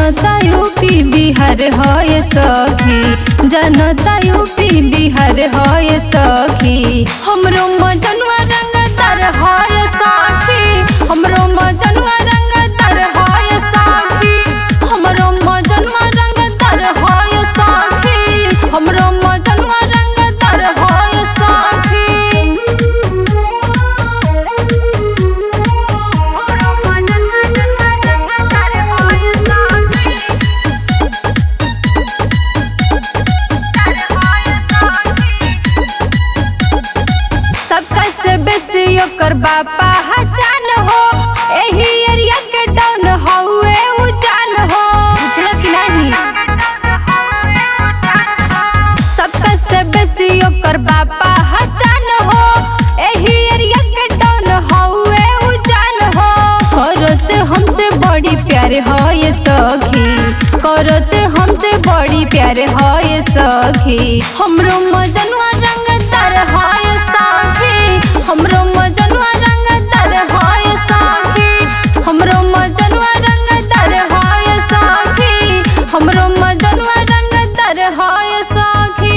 जनता यूपी बिहार है सखी जनता यूपी बिहार है सखी हमरो मजनुआ रंगदार है सखी हमरो मजनुआ रंगदार है सखी हमरो मजनुआ रंगदार है सखी हमरो मजनुआ रंगदार है सखी सबका से बेसी ओकर बापा हजान हो एही एरिया के डाउन हउए उजान हो बुझल कि नहीं सबका से बेसी ओकर बापा हजान हो एही एरिया के डाउन हउए उजान हो करत हमसे बड़ी प्यार हो ये सखी करत हमसे बड़ी प्यार हो ये सखी हमरो मजनुआ रंगदार हो ये सखी हमरो मजनुआ रंगदार हो ये सखी हमरो मजनुआ रंगदार हो ये सखी हमरो मजनुआ रंगदार हो ये सखी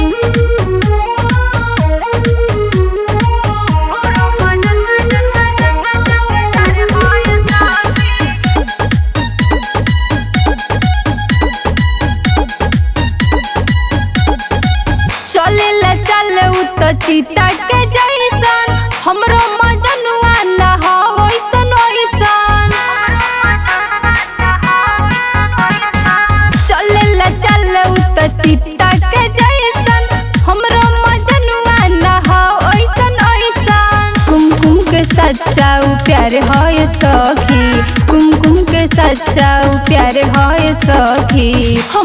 चलेला चल उ त चीता के जैसन हमरो मजनुआ न हो ओइसन ओइसन चलेला चल उ त चीता के जैसन हमरो मजनुआ न हो ओइसन ओइसन कुमकुम के सच्चा उ प्यार है सखी कुमकुम के सच्चा उ प्यार है सखी